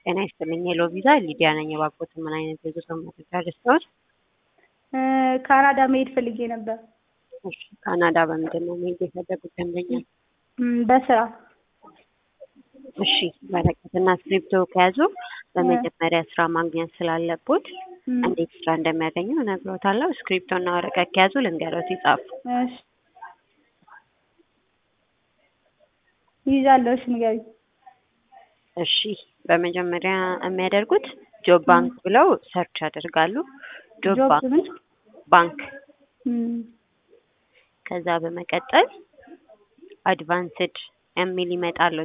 ጤና ይስጥልኝ ሄሎ ቪዛ ሊዲያ ነኝ። እባክዎትን ምን አይነት የጉዞ መረጃ ልስጥዎት? ካናዳ መሄድ ፈልጌ ነበር። እሺ ካናዳ በምንድን ነው መሄድ የፈለጉት ደንበኛ? እም፣ በስራ እሺ ወረቀትና እስክሪብቶ ከያዙ በመጀመሪያ ስራ ማግኘት ስላለቦት እም፣ እንዴት ስራ እንደሚያገኙ እነግሮታለሁ። እስክሪብቶና ወረቀት ከያዙ ልንገሮት ይጻፉ። እሺ ይይዛለሁ። እሺ ንገሪኝ። እሺ በመጀመሪያ የሚያደርጉት ጆብ ባንክ ብለው ሰርች ያደርጋሉ። ጆብ ጆብ ባንክ ምን? ባንክ እም፣ ከዛ በመቀጠል አድቫንስድ የሚል ይመጣሉ